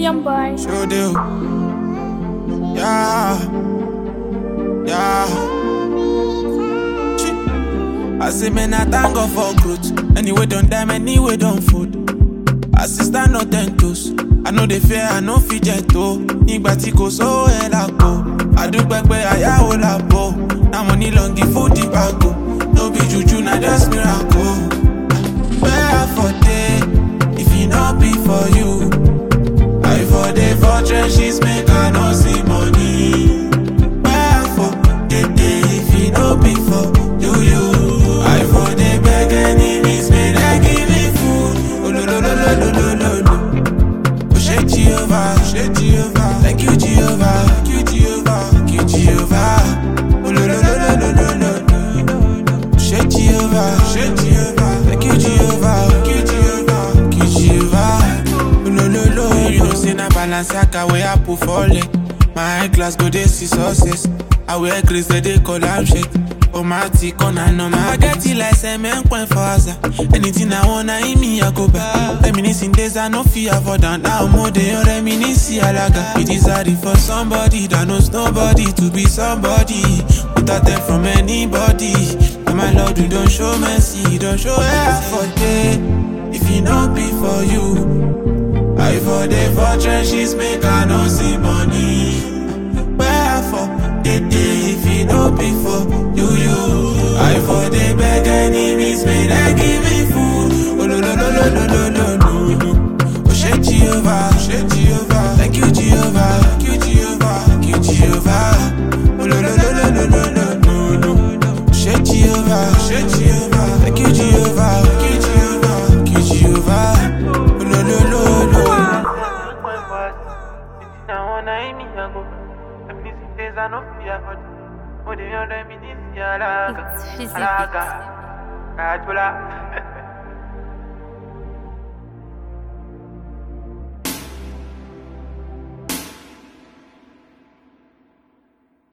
Young boy. Sure do. Yeah. Yeah. Chi. I say, man, I thank God for growth. Anyway, don't die, anyway, don't food. Assistant no ten toes. I know they fear, I know fit jet to. Nígbà tí kò sówó ẹ̀ lápò. Àdúgbò pé àyàwó làbò. Now money long give food the bago. No be juju, na just miracle. Where for day, if it not be for you. I for the for trenches make I no see money. Where for the day if it no be for you you. I for the beg enemies may they give me food. Oh lo lo lo lo lo lo lo lo. Oh shake Jehovah, shake Jehovah. Thank you Jehovah, thank you Jehovah, thank you Jehovah. Oh lo lo lo lo lo lo lo. Shake Jehovah, shake Jehovah. Thank you Jehovah, thank you Jehovah, thank you Jehovah. No no no, you know say na Balenciaga wey I put for leg. My high class go dey see success. I wear grace they dey call am shake. Oh my tick on and on my get it like cement point for Aza. Anything I want, I in me I go back. Reminiscing days I no fear for down now more than reminisce alaga. It is hard for somebody that knows nobody to be somebody without them from anybody. And my Lord, you don't show mercy, you don't show effort. eh. If it not be for you, I for the for trenches make I no see money. Wherefore the day if it no be for you you, I for the beg enemies may they give me food. Oh no no no no no no no no. Oh shake Jehovah, shake Jehovah. Thank you Jehovah, thank you Jehovah, thank you Jehovah. Oh no no no no no no no no no. Shake Jehovah, shake Jehovah. Thank you Jehovah, thank you Jehovah, thank you Jehovah. Oh no no no no. It's physics. Alaga, Ajula.